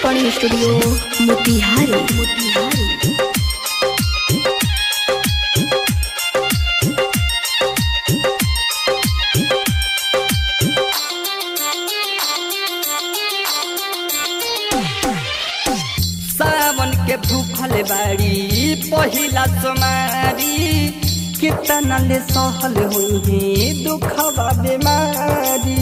recording studio Motihari Motihari सावन के भूखल बाड़ी पहिला सोमारी कितना ले सहल हुई दुखवा बीमारी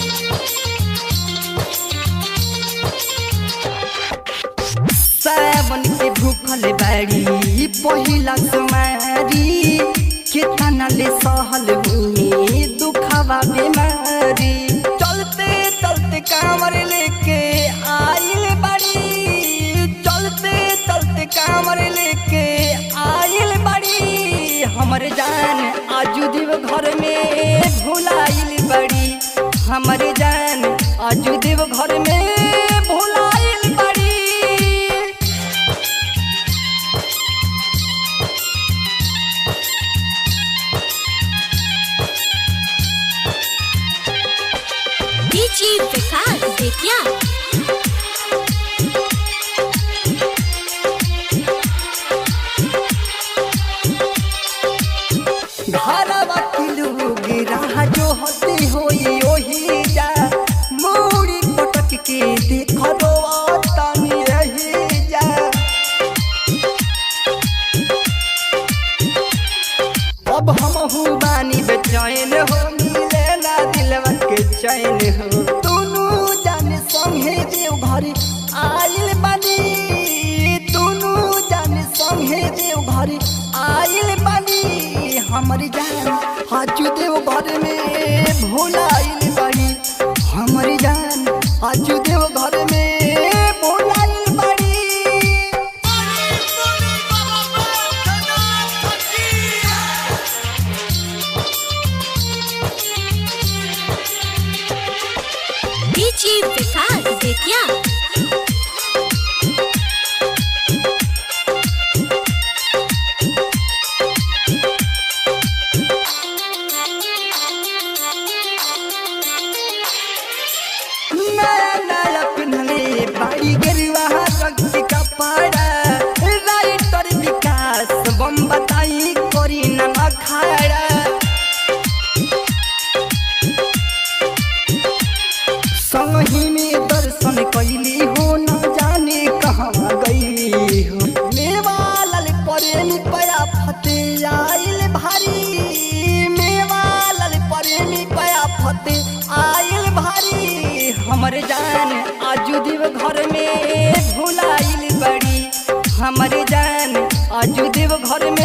सावन के भूखल बाड़ी पहिला सोमारी कितना ले सहल हुई दुखवा बीमारी चलते चलते कांवर लेके आइल बाड़ी चलते चलते कांवर लेके आइल बाड़ी हमर जान आजू देव घर में भुलाइल बड़ी हमर जान आजू देव घर में भुलाइल बड़ी डीजी विकास बेतिया घरवा के लोग राह जो होते होई ओही जा मूड़ी पटक के देख रो तनी रही जा अब हम बानी बेचैन हो मिले ना दिलवा के चैन हो दोनों जाने संगे देव घर आइल बानी दोनों जाने संगे देव घर आइल बानी हमर जान हाजू देव घर में भोलाइल बानी हमर जान हाजू देव घर में भोलाइल बानी डीजी विकास बेतिया नया नया पिन्हले बाड़ी गेरुआ रंग के कपड़ा राइटर विकास बम बताई करी न अखाड़ा संगी में दर्शन कैली हो न जाने कहाँ गई हो मेवा लाल प्रेमी पया फते आइल भारी मेवा लाल प्रेमी पया फते आइल भारी हमर जान आजू देव घर में भुलाइल बड़ी हमर जान आजू देव घर में